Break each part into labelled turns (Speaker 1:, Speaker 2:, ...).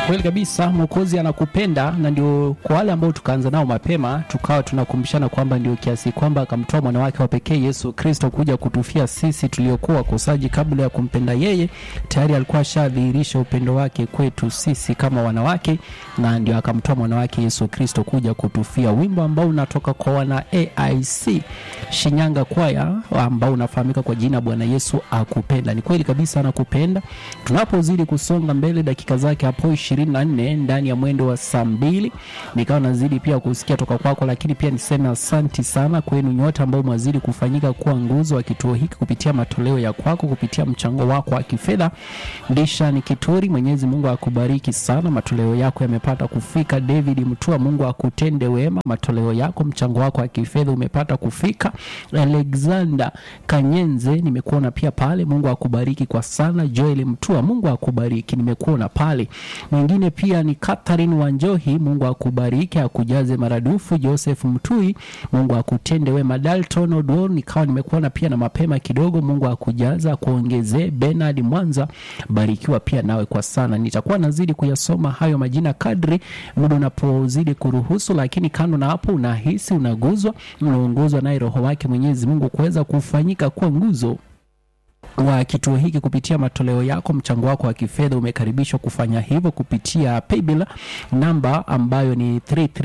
Speaker 1: Kweli kabisa, Mwokozi anakupenda, na ndio kwa wale ambao tukaanza nao mapema, tukawa tunakumbushana kwamba ndio kiasi kwamba akamtoa mwana wake wa pekee Yesu Kristo kuja kutufia sisi tuliokuwa wakosaji. Kabla ya kumpenda yeye, tayari alikuwa ashadhihirisha upendo wake kwetu sisi kama wanawake, na ndio akamtoa mwana wake Yesu Kristo kuja kutufia. Wimbo ambao unatoka kwa wana AIC Shinyanga kwaya ambao unafahamika kwa jina Bwana Yesu akupenda. Ni kweli kabisa, anakupenda. Tunapozidi kusonga mbele, dakika zake hapo 24 ndani ya mwendo wa saa mbili, nikawa nazidi pia kusikia toka kwako, lakini pia niseme asanti sana kwenu nyote ambao mwazidi kufanyika kuwa nguzo wa kituo hiki kupitia matoleo ya kwako, kupitia mchango wako wa kifedha. Ndisha ni Kituri, Mwenyezi Mungu akubariki sana, matoleo yako yamepata kufika. David Mtua, Mungu akutende wema, matoleo yako, mchango wako wa kifedha umepata kufika. Alexander Kanyenze, nimekuona pia pale, Mungu akubariki kwa sana. Joel Mtua, Mungu akubariki, nimekuona pale. Mwingine pia ni Catherine Wanjohi, Mungu akubariki, akujaze maradufu. Joseph Mtui, Mungu akutende wema. Dalton Odor, nikawa nimekuona pia na mapema kidogo, Mungu akujaza akuongezee. Bernard Mwanza, barikiwa pia nawe kwa sana. Nitakuwa nazidi kuyasoma hayo majina kadri muda unapozidi kuruhusu, lakini kando na hapo, unahisi unaguzwa, unaongozwa naye Roho wake Mwenyezi Mungu kuweza kufanyika kuwa nguzo wa kituo hiki kupitia matoleo yako, mchango wako wa kifedha umekaribishwa kufanya hivyo kupitia paybill namba ambayo ni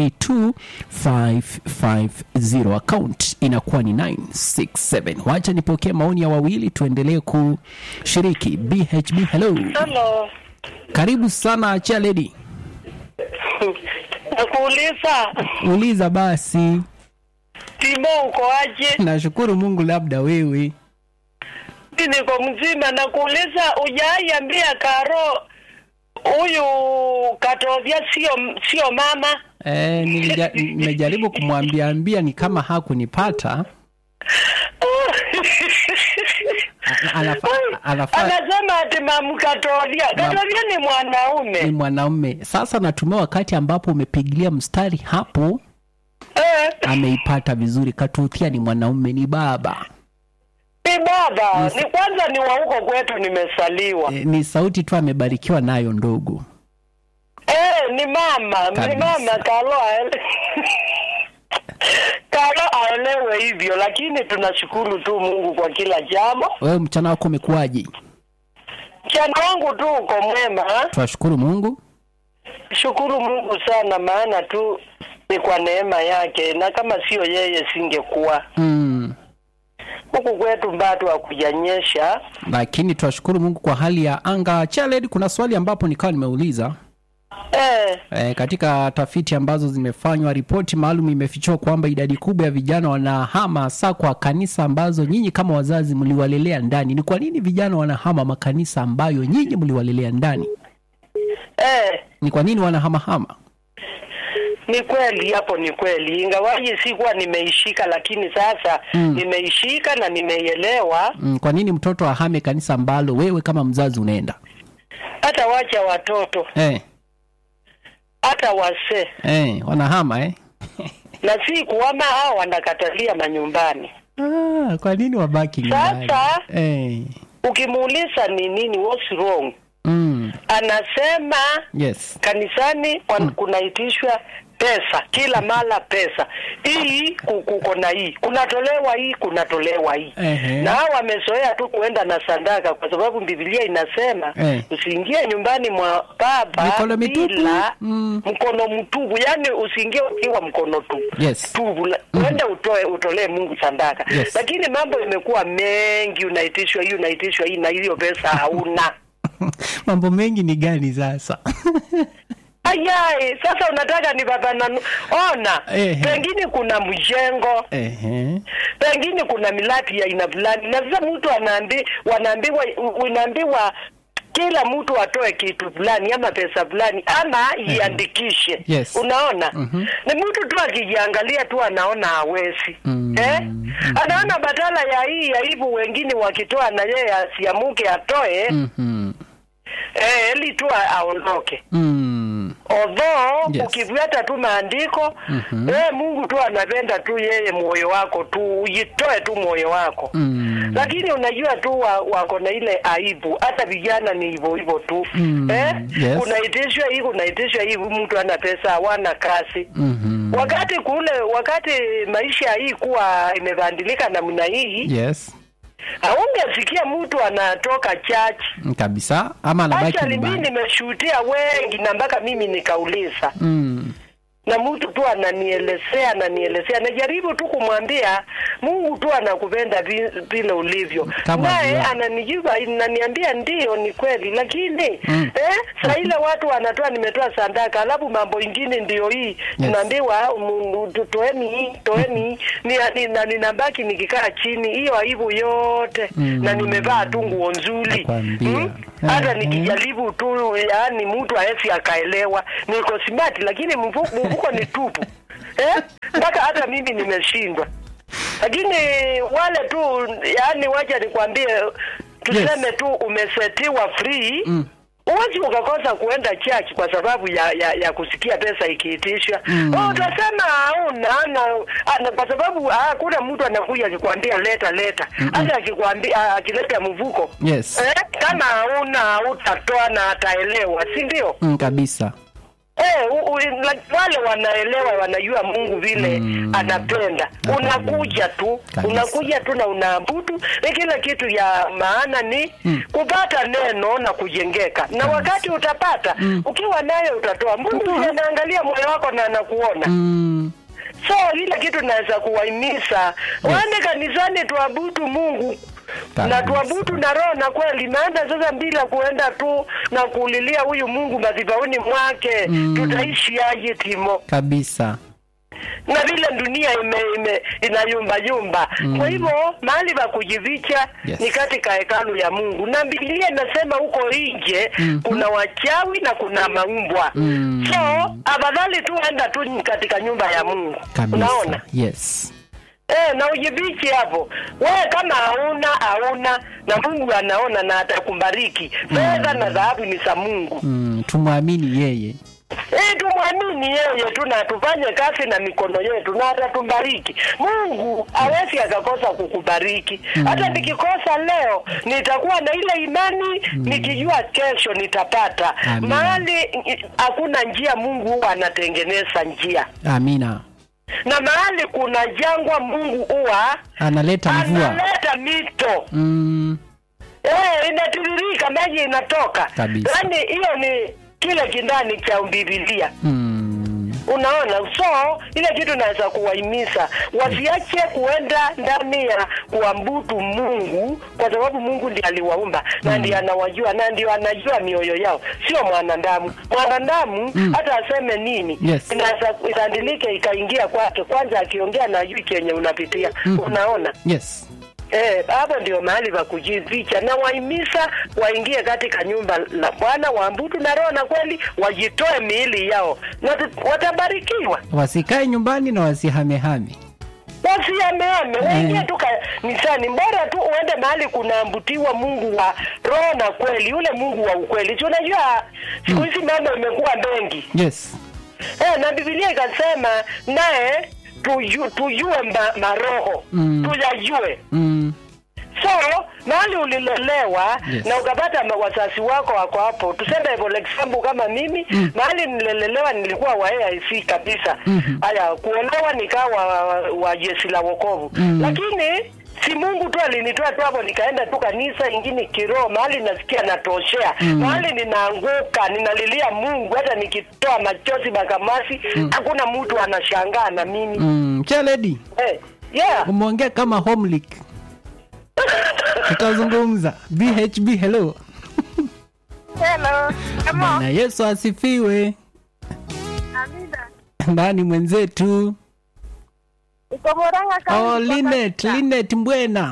Speaker 1: 332550 account inakuwa ni 967. Wacha nipokee maoni ya wawili, tuendelee kushiriki. BHB, hello,
Speaker 2: Hello.
Speaker 1: karibu sana. Achia lady,
Speaker 2: Nakuuliza
Speaker 1: uliza basi.
Speaker 2: Timo, uko aje?
Speaker 1: Nashukuru Mungu, labda wewe.
Speaker 2: Mi niko mzima. Nakuuliza, ujaiambia Karo huyu Katovia sio sio mama?
Speaker 1: Eh, nilija- nimejaribu kumwambia ambia ni kama hakunipata. A- Anafa, anafa,
Speaker 2: Anasema ati mamu Katovia. Katovia ni
Speaker 1: ni
Speaker 2: mwanaume
Speaker 1: mwanaume. Sasa natumia wakati ambapo umepigilia mstari hapo,
Speaker 2: eh,
Speaker 1: ameipata vizuri. Katuthia ni mwanaume, ni baba.
Speaker 2: ni baba
Speaker 1: Yes.
Speaker 2: ni kwanza ni wa huko kwetu, nimesaliwa
Speaker 1: E, ni sauti tu amebarikiwa nayo ndogo.
Speaker 2: eh, ni mama
Speaker 1: Kabisa.
Speaker 2: ni mama Karo aele Karo aelewe hivyo, lakini tunashukuru tu Mungu kwa kila jambo.
Speaker 1: Wewe mchana wako umekuwaje?
Speaker 2: Mchana wangu tu uko mwema ha?
Speaker 1: Twashukuru Mungu.
Speaker 2: Shukuru Mungu sana, maana tu ni kwa neema yake, na kama sio yeye singekuwa
Speaker 1: Mm.
Speaker 2: huku kwetu. Bado hakujanyesha.
Speaker 1: Lakini twashukuru Mungu kwa hali ya anga. Chaled, kuna swali ambapo nikawa nimeuliza
Speaker 2: Eh,
Speaker 1: E, katika tafiti ambazo zimefanywa, ripoti maalum imefichua kwamba idadi kubwa ya vijana wanahama hasa kwa kanisa ambazo nyinyi kama wazazi mliwalelea ndani. Ni kwa nini vijana wanahama makanisa ambayo nyinyi mliwalelea ndani?
Speaker 2: eh,
Speaker 1: Ni kwa nini wanahamahama?
Speaker 2: ni kweli hapo, ni kweli, ingawaji sikuwa nimeishika, lakini sasa
Speaker 1: Mm.
Speaker 2: nimeishika na nimeielewa.
Speaker 1: Mm, kwa nini mtoto ahame kanisa ambalo wewe kama mzazi unaenda?
Speaker 2: Hata wacha watoto,
Speaker 1: Eh,
Speaker 2: hata wasee,
Speaker 1: eh, wanahama eh?
Speaker 2: na si kuama hao wanakatalia manyumbani.
Speaker 1: Ah, kwa nini wabaki nyumbani?
Speaker 2: Sasa
Speaker 1: Eh,
Speaker 2: ukimuuliza ni nini, what's wrong,
Speaker 1: mm,
Speaker 2: anasema
Speaker 1: yes.
Speaker 2: kanisani wan- kunaitishwa pesa kila mara pesa hii ku- kuko na hii kunatolewa hii kunatolewa hii
Speaker 1: Ehe.
Speaker 2: na hao wamezoea tu kuenda na sadaka kwa sababu Biblia inasema
Speaker 1: Eh.
Speaker 2: usiingie nyumbani mwa baba
Speaker 1: Mikono mitupu.
Speaker 2: bila
Speaker 1: Mm.
Speaker 2: mkono mtupu yani usiingie ukiwa mkono tu
Speaker 1: Yes.
Speaker 2: tupu la- uende utoe utolee Mungu sadaka
Speaker 1: Yes.
Speaker 2: lakini mambo imekuwa mengi unaitishwa hii unaitishwa hii na hiyo pesa hauna
Speaker 1: Mambo mengi ni gani sasa?
Speaker 2: Ayai, sasa unataka ni baba nanu. Ona,
Speaker 1: Ehe.
Speaker 2: pengine kuna mjengo,
Speaker 1: Ehe.
Speaker 2: pengine kuna milaki ya aina fulani, na sasa mtu anaambi, wanaambiwa unaambiwa kila mtu atoe kitu fulani ama pesa fulani ama iandikishe.
Speaker 1: Yes.
Speaker 2: Unaona,
Speaker 1: Mhm.
Speaker 2: ni mtu tu akijiangalia tu anaona hawezi
Speaker 1: Mm.
Speaker 2: eh? Anaona badala ya hii ya hivyo wengine wakitoa na yeye asiamuke atoe
Speaker 1: Mhm.
Speaker 2: eh, ili tu aondoke
Speaker 1: Mm.
Speaker 2: although
Speaker 1: Yes.
Speaker 2: ukifuata tu maandiko
Speaker 1: Mhm.
Speaker 2: eh, Mungu tu anapenda tu yeye moyo wako tu ujitoe tu moyo wako
Speaker 1: Mm.
Speaker 2: lakini unajua tu wa- wako na ile aibu hata vijana ni hivyo hivyo tu
Speaker 1: Mm,
Speaker 2: eh?
Speaker 1: yes.
Speaker 2: kunaitishwa hii kunaitishwa hii mtu ana pesa hawana kazi
Speaker 1: Mhm.
Speaker 2: wakati kule wakati maisha hii kuwa imebadilika namna hii
Speaker 1: yes
Speaker 2: haungesikia mtu anatoka church
Speaker 1: Mm, kabisa ama anabaki
Speaker 2: Actually, mi
Speaker 1: nyumbani
Speaker 2: nimeshuhudia wengi na mpaka mimi nikauliza
Speaker 1: mm.
Speaker 2: na mtu tu ananielezea ananielezea najaribu tu kumwambia mungu tu anakupenda vi- vile ulivyo
Speaker 1: Kama
Speaker 2: naye
Speaker 1: vile.
Speaker 2: ananijibu ananiambia ndio ni kweli lakini
Speaker 1: Mm.
Speaker 2: eh, saa ile watu wanatoa nimetoa sandaka alafu mambo ingine ndio hii tunaambiwa mm, tu- toeni hii toeni hii Ni- ni- na ninabaki nikikaa chini hiyo aibu yote
Speaker 1: Mm.
Speaker 2: na nimevaa tu nguo nzuri
Speaker 1: Nakwambia.
Speaker 2: hata
Speaker 1: Eh,
Speaker 2: nikijaribu tu yaani mtu haesi akaelewa niko smart lakini mfu- mfuko ni tupu eh? mpaka hata mimi nimeshindwa lakini wale tu yaani wacha nikwambie tuseme tu umesetiwa free
Speaker 1: Mm.
Speaker 2: huwezi ukakosa kuenda church kwa sababu ya ya, ya kusikia pesa ikiitishwa
Speaker 1: Mm.
Speaker 2: oh, utasema hauna na, ana, kwa sababu hakuna mtu anakuja akikwambia leta leta hata akikwambia akileta mvuko
Speaker 1: yes
Speaker 2: eh, kama hauna utatoa na ataelewa si ndio
Speaker 1: mm, kabisa
Speaker 2: Eh, u, u, la- wale wanaelewa wanajua Mungu vile
Speaker 1: Mm.
Speaker 2: anapenda. Unakuja tu,
Speaker 1: Kabisa.
Speaker 2: unakuja tu na unaabudu. Ni kila kitu ya maana ni
Speaker 1: Mm.
Speaker 2: kupata neno na kujengeka, na wakati utapata ukiwa nayo utatoa. Mungu
Speaker 1: Utatoa.
Speaker 2: ndiye anaangalia moyo wako na anakuona
Speaker 1: mm.
Speaker 2: so ile kitu naweza kuwahimiza waende kanisani tuabudu Mungu na
Speaker 1: Kabisa.
Speaker 2: tuabudu na roho na kweli, maana sasa bila kuenda tu na kuulilia huyu Mungu madhabahuni mwake
Speaker 1: Mm.
Speaker 2: tutaishi aje Timo?
Speaker 1: kabisa
Speaker 2: na vile dunia ime, ime inayumba yumba
Speaker 1: Mm.
Speaker 2: kwa hivyo mahali pa kujificha
Speaker 1: Yes.
Speaker 2: ni katika hekalu ya Mungu, na Biblia inasema huko nje
Speaker 1: Mhm.
Speaker 2: kuna wachawi na kuna maumbwa
Speaker 1: Mm.
Speaker 2: so afadhali tu enda tu katika nyumba ya Mungu
Speaker 1: kabisa
Speaker 2: unaona
Speaker 1: yes
Speaker 2: Eh, na ujibichi hapo. Wewe kama hauna hauna na Mungu anaona na atakubariki. Fedha na dhahabu ni za Mungu.
Speaker 1: mm. tumwamini yeye
Speaker 2: Eh, tumwamini yeye tu na tufanye kazi na mikono yetu na atatubariki. Mungu hawezi akakosa kukubariki. Hata nikikosa leo nitakuwa na ile imani nikijua kesho nitapata.
Speaker 1: Amen.
Speaker 2: Mahali i- hakuna njia Mungu huwa anatengeneza njia.
Speaker 1: amina
Speaker 2: Na mahali kuna jangwa Mungu huwa
Speaker 1: analeta mvua
Speaker 2: analeta mito
Speaker 1: mm.
Speaker 2: eh, inatiririka maji inatoka
Speaker 1: Kabisa.
Speaker 2: yaani hiyo ni kile kindani cha Biblia
Speaker 1: Mm.
Speaker 2: unaona so ile kitu naweza kuwahimiza wasiache kuenda ndani ya kuabudu Mungu kwa sababu Mungu ndiye aliwaumba na ndiye anawajua na ndio anajua mioyo yao sio mwanadamu mwanadamu
Speaker 1: Mm.
Speaker 2: hata aseme nini
Speaker 1: Yes.
Speaker 2: inaweza itandilike ikaingia kwake kwanza akiongea na jui kenye unapitia
Speaker 1: Mhm.
Speaker 2: unaona
Speaker 1: yes
Speaker 2: Eh, hapo ndio mahali pa kujificha na wahimiza waingie katika nyumba la Bwana waabudu na roho na kweli, wajitoe miili yao na tu- watabarikiwa.
Speaker 1: wasikae nyumbani na wasihamehame
Speaker 2: Wasiameame, waingie
Speaker 1: Mm.
Speaker 2: tu kanisani. Bora tu uende mahali kunaambutiwa Mungu wa roho na kweli, yule Mungu wa ukweli. Si unajua siku hizi mambo imekuwa mengi
Speaker 1: yes
Speaker 2: eh, na Biblia ikasema naye tuju, tujue ma, maroho
Speaker 1: Mm.
Speaker 2: tuyajue
Speaker 1: mm.
Speaker 2: so mahali ulilelewa
Speaker 1: Yes.
Speaker 2: na ukapata ma- wazazi wako wako hapo tuseme for example kama mimi
Speaker 1: Mm.
Speaker 2: mahali nililelewa nilikuwa wa AIC kabisa
Speaker 1: Mhm.
Speaker 2: haya kuolewa nikawa wa, wa, wa jeshi la wokovu
Speaker 1: Mm.
Speaker 2: lakini si Mungu tu alinitoa tu hapo nikaenda tu kanisa ingine kiroho mahali nasikia natoshea
Speaker 1: Mm.
Speaker 2: mahali ninaanguka ninalilia Mungu hata nikitoa machozi makamasi hakuna mtu anashangaa na mimi
Speaker 1: mm. chaledi
Speaker 2: eh, yeah
Speaker 1: umeongea kama homlik tutazungumza bhb hello
Speaker 3: Hello. Kama
Speaker 1: bwana yesu asifiwe
Speaker 3: Amina.
Speaker 1: ndani mwenzetu
Speaker 3: Iko Murang'a kama
Speaker 1: oh,
Speaker 3: niko
Speaker 1: linet
Speaker 3: kabisa.
Speaker 1: linet mbwena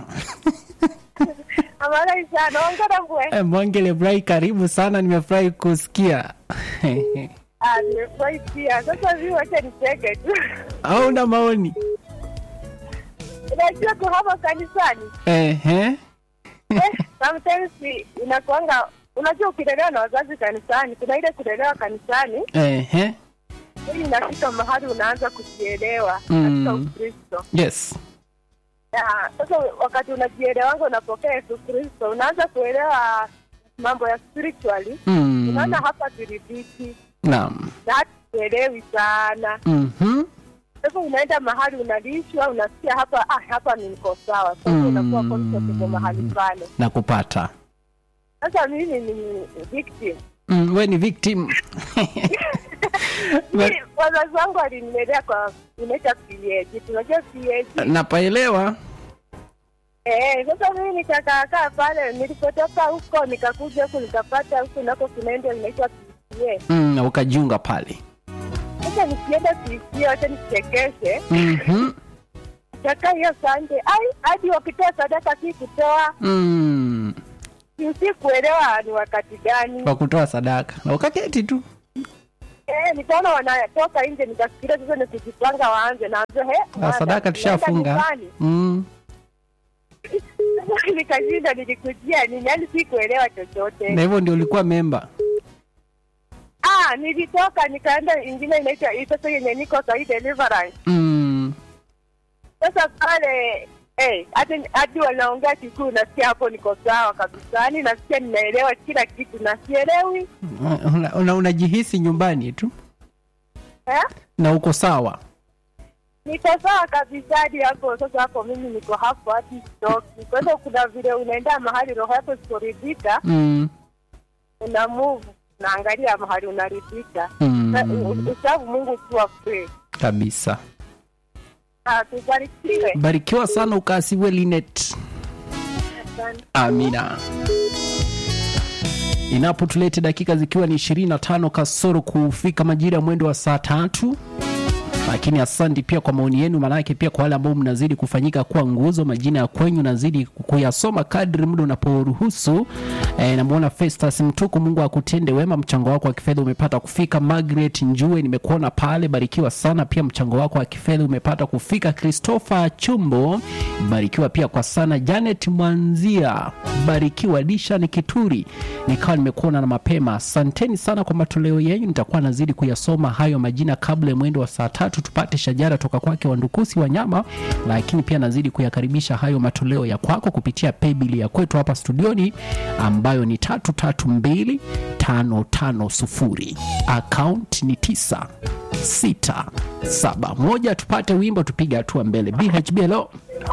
Speaker 3: Amara sana. Ongera bwe.
Speaker 1: Eh, mwongele furahi karibu sana nimefurahi kusikia
Speaker 3: Ah, nimefurahi pia. Sasa hivi wacha nicheke tu.
Speaker 1: hauna maoni
Speaker 3: Unajua kuhama kanisani.
Speaker 1: Ehe.
Speaker 3: Eh, sometimes inakuanga unajua ukilelewa na wazazi kanisani, kuna ile kulelewa kanisani,
Speaker 1: Ehe.
Speaker 3: ili inafika mahali unaanza kujielewa
Speaker 1: Mm.
Speaker 3: katika Ukristo.
Speaker 1: yes
Speaker 3: Ya, sasa wakati unajielewanga unapokea Yesu Kristo, unaanza kuelewa mambo ya spiritually.
Speaker 1: Mm.
Speaker 3: Unaona hapa turidhiki
Speaker 1: Naam.
Speaker 3: na hata tuelewi sana.
Speaker 1: Mhm.
Speaker 3: Sasa unaenda mahali unalishwa, unasikia hapa ah, hapa ni niko sawa. Sasa
Speaker 1: Mm.
Speaker 3: unakuwa comfortable mahali pale.
Speaker 1: Na kupata.
Speaker 3: Sasa mimi ni victim.
Speaker 1: Mm, we ni victim.
Speaker 3: Mimi wazazi wangu walinilelea kwa inaitwa PAG. Tunajua PAG.
Speaker 1: Napaelewa.
Speaker 3: Eh, sasa mimi nikakaakaa pale, nilipotoka huko nikakuja huku nikapata huku nako kunaenda inaitwa PCA.
Speaker 1: Mm, na ukajiunga pale.
Speaker 3: Sasa nikienda PCA wacha nichekeshe,
Speaker 1: Mhm.
Speaker 3: nikakaa hiyo Sunday, ai hadi wakitoa sadaka si kutoa,
Speaker 1: Mm.
Speaker 3: si kuelewa ni wakati gani.
Speaker 1: Kwa kutoa sadaka. Na ukaketi tu.
Speaker 3: Eh, nikaona wanatoka nje, nikafikiria sasa ni kujipanga waanze na he,
Speaker 1: Na sadaka tushafunga. Mm.
Speaker 3: Nikashinda, nilikujia nini, yani si kuelewa chochote.
Speaker 1: Na hivyo ndio ulikuwa memba.
Speaker 3: Ah, nilitoka nikaenda ingine inaitwa hii sasa yenye niko sahi deliverance.
Speaker 1: Mm.
Speaker 3: Sasa pale eh, hadi hadi wanaongea kikuu, nasikia hapo niko sawa kabisa, yani nasikia ninaelewa kila kitu, na sielewi
Speaker 1: Una- una- Unajihisi nyumbani tu
Speaker 3: eh?
Speaker 1: na uko sawa.
Speaker 3: Niko sawa kabisa hadi hapo. Sasa hapo mimi niko hapo hadi sitoki. Kwa hiyo kuna vile unaenda mahali roho yako isiporidhika,
Speaker 1: Mm.
Speaker 3: una move unaangalia mahali unaridhika.
Speaker 1: Mm.
Speaker 3: Na- u- Usafu Mungu ukiwa free.
Speaker 1: Kabisa.
Speaker 3: Ah, tubarikiwe.
Speaker 1: Barikiwa sana ukaasiwe Linet.
Speaker 3: Asante.
Speaker 1: Amina. Inapotulete dakika zikiwa ni 25 kasoro kufika majira ya mwendo wa saa tatu lakini asante pia kwa maoni yenu, maanake pia kwa wale ambao mnazidi kufanyika kuwa nguzo, majina ya kwenyu nazidi kuyasoma kadri muda unaporuhusu. E, namwona Festus Mtuku, Mungu akutende wema, mchango wako wa kifedha umepata kufika. Margaret Njue, nimekuona pale, barikiwa sana pia, mchango wako wa kifedha umepata kufika. Christopher Chumbo, barikiwa pia kwa sana. Janet Mwanzia, barikiwa. Dishan Kituri, nikawa nimekuona na mapema, asanteni sana kwa matoleo yenu, nitakuwa nazidi kuyasoma hayo majina kabla ya mwendo wa saa tatu tupate shajara toka kwake Wandukusi Wanyama, lakini pia nazidi kuyakaribisha hayo matoleo ya kwako kupitia paybill ya kwetu hapa studioni ambayo ni tatu tatu mbili tano tano sufuri account ni tisa sita saba moja. Tupate wimbo tupige hatua mbele. BHB hello.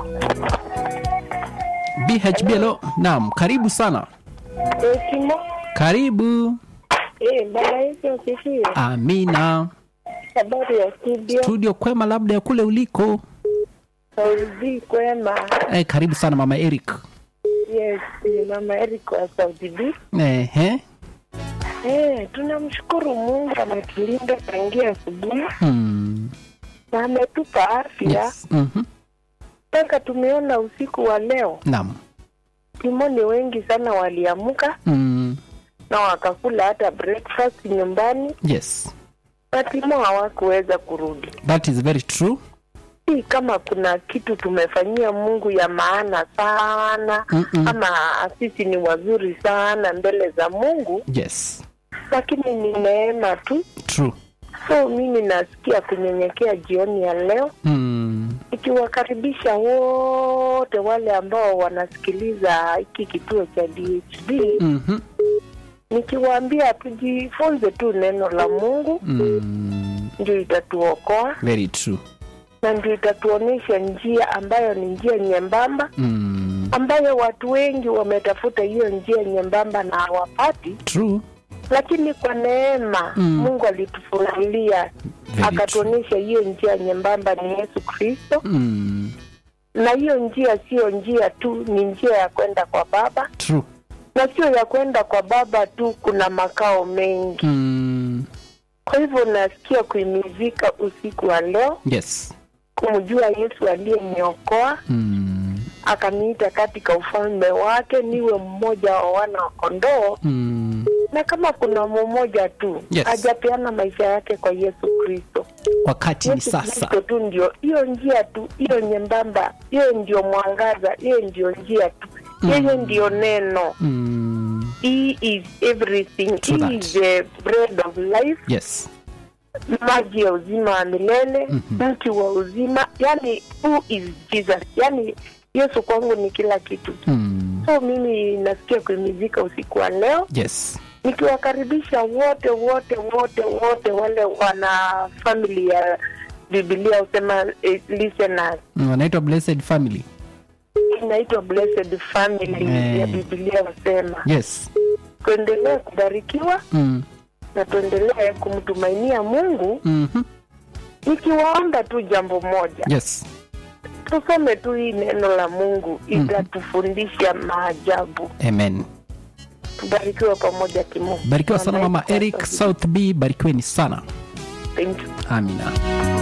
Speaker 1: BHB hello. Naam, karibu sana.
Speaker 3: Hekima.
Speaker 1: Karibu.
Speaker 3: Eh, Bwana Yesu asifiwe.
Speaker 1: Amina.
Speaker 3: Habari ya studio.
Speaker 1: Studio kwema labda ya kule uliko.
Speaker 3: Saudi kwema.
Speaker 1: Eh, karibu sana mama Eric.
Speaker 3: Yes, ni mama Eric wa Saudi B.
Speaker 1: Ehe.
Speaker 3: Eh, tunamshukuru Mungu ametulinda tangia asubuhi
Speaker 1: Hmm.
Speaker 3: na ametupa afya
Speaker 1: Yes. Mhm.
Speaker 3: mpaka tumeona usiku wa leo.
Speaker 1: Naam.
Speaker 3: Timoni wengi sana waliamka
Speaker 1: Mm.
Speaker 3: na wakakula hata breakfast nyumbani,
Speaker 1: Yes.
Speaker 3: na Timo hawakuweza kurudi.
Speaker 1: That is very true.
Speaker 3: Si kama kuna kitu tumefanyia Mungu ya maana sana
Speaker 1: Mm-mm.
Speaker 3: ama sisi ni wazuri sana mbele za Mungu,
Speaker 1: Yes.
Speaker 3: lakini ni neema tu.
Speaker 1: True.
Speaker 3: So mimi nasikia kunyenyekea jioni ya leo
Speaker 1: Mm.
Speaker 3: ikiwakaribisha wote wale ambao wanasikiliza hiki kituo cha DHB
Speaker 1: Mhm.
Speaker 3: nikiwaambia tujifunze tu neno la Mungu,
Speaker 1: Mm.
Speaker 3: ndio itatuokoa
Speaker 1: Very true.
Speaker 3: na ndio itatuonyesha njia ambayo ni njia nyembamba,
Speaker 1: Mm.
Speaker 3: ambayo watu wengi wametafuta hiyo njia nyembamba na hawapati,
Speaker 1: True.
Speaker 3: lakini kwa neema
Speaker 1: Mm.
Speaker 3: Mungu alitufunulia
Speaker 1: Very
Speaker 3: akatuonyesha hiyo njia nyembamba ni Yesu Kristo,
Speaker 1: Mm.
Speaker 3: na hiyo njia siyo njia tu, ni njia ya kwenda kwa Baba,
Speaker 1: True.
Speaker 3: na sio ya kwenda kwa Baba tu, kuna makao mengi.
Speaker 1: Mm.
Speaker 3: Kwa hivyo nasikia kuimizika usiku wa leo
Speaker 1: Yes.
Speaker 3: kumjua Yesu aliyeniokoa
Speaker 1: Mm.
Speaker 3: akaniita katika ufalme wake niwe mmoja wa wana wa kondoo,
Speaker 1: Mm.
Speaker 3: na kama kuna mmoja tu
Speaker 1: Yes.
Speaker 3: hajapeana maisha yake kwa Yesu Kristo.
Speaker 1: Wakati ni
Speaker 3: Yesu
Speaker 1: sasa.
Speaker 3: Kristo tu ndio hiyo njia tu, hiyo nyembamba, hiyo ndio mwangaza, hiyo ndio njia tu, yeye ndio neno.
Speaker 1: Mm.
Speaker 3: He is everything.
Speaker 1: True
Speaker 3: He
Speaker 1: that.
Speaker 3: is the bread of life.
Speaker 1: Yes.
Speaker 4: maji ya uzima wa milele
Speaker 1: Mhm.
Speaker 4: mti wa uzima yani who is jesus yani yesu kwangu ni kila kitu
Speaker 1: Mm.
Speaker 4: so mimi nasikia kuimizika usiku wa leo
Speaker 1: Yes.
Speaker 4: nikiwakaribisha wote wote wote wote wale wana famili ya bibilia husema eh, listeners
Speaker 1: Mm, Wanaitwa Blessed Family.
Speaker 4: inaitwa blessed family
Speaker 1: Eh.
Speaker 4: ya bibilia husema
Speaker 1: Yes.
Speaker 4: tuendelee kubarikiwa
Speaker 1: Mm.
Speaker 4: na tuendelee kumtumainia mungu
Speaker 1: Mhm.
Speaker 4: nikiwaomba tu jambo moja
Speaker 1: Yes.
Speaker 4: tusome tu hii neno la mungu itatufundisha maajabu
Speaker 1: Amen.
Speaker 4: tubarikiwe pamoja kimungu
Speaker 1: Barikiwa sana
Speaker 4: Amen.
Speaker 1: Mama Eric South B, barikiweni sana.
Speaker 4: Thank you.
Speaker 1: Amina.